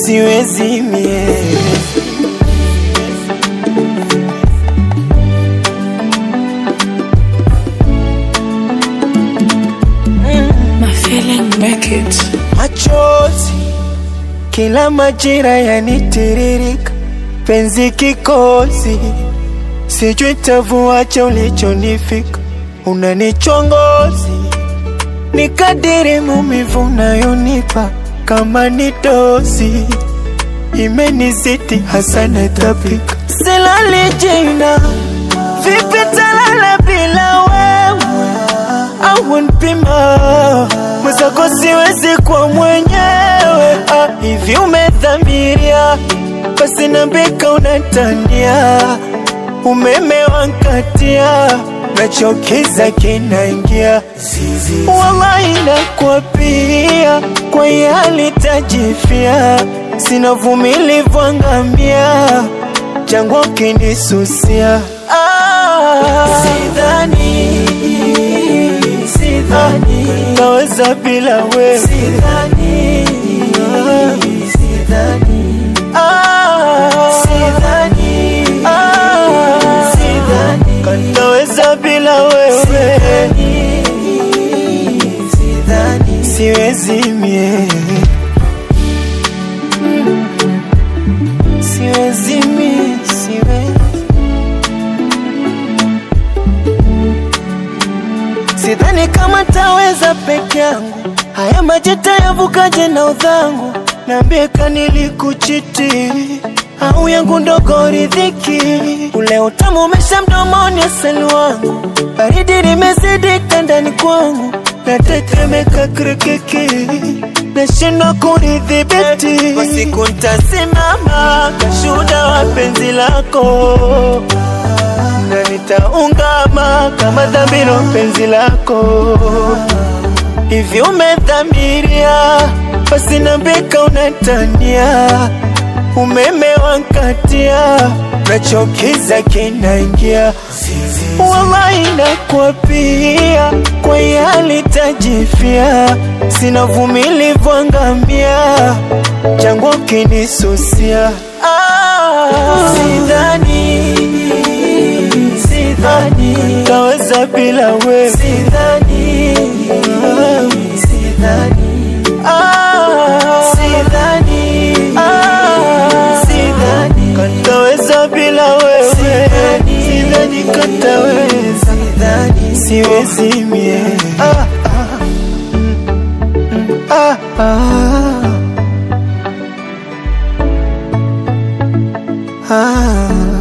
siwezi mie My feeling make it. machozi kila majira yanitiririka, penzi kikozi, sijui tavuacha ulichonifika, unanichongozi ni kadiri mumivu unayonipa kama ni dozi imenizidi hasa natapika, silali jina vipi talala bila wewe au npima mwenzako siwezi kwa mwenyewe ah, hivi umedhamiria basi nambika unatania umeme wankatia nachokiza kinaingia wallahi nakwapia kwa yali tajifia sina vumilivu angamia jangwa kinisusia ah, sidhani sidhani naweza bila wewe sidhani sidhani ah sidhani ah sidhani naweza bila wewe sidhani sidhani siwezi mie siwezi mie siwezi Sidhani kama taweza peke yangu, haya maji tayavukaje na udhangu? Niambie kanilikuchiti au yangu ndogo ridhiki, ule utamu umesha mdomoni, asali wangu, baridi limezidi ndani kwangu, natetemeka kirikiki, nashindwa kunidhibiti. Kwa siku ntasimama kashuhuda wa penzi lako na nitaungama kama dhambiro penzi lako hivi umedhamiria basi nambika unatania umeme wankatia nachokiza kinaingia wallahi nakwapia kwa yali tajifia sina vumilivu angamia jangwa kinisusia ah, sidhani sidhani taweza bila wewe sidhani sidhani ah sidhani ah sidhani kataweza bila wewe sidhani kataweza sidhani siwezi mie ah ah mm, ah ah ah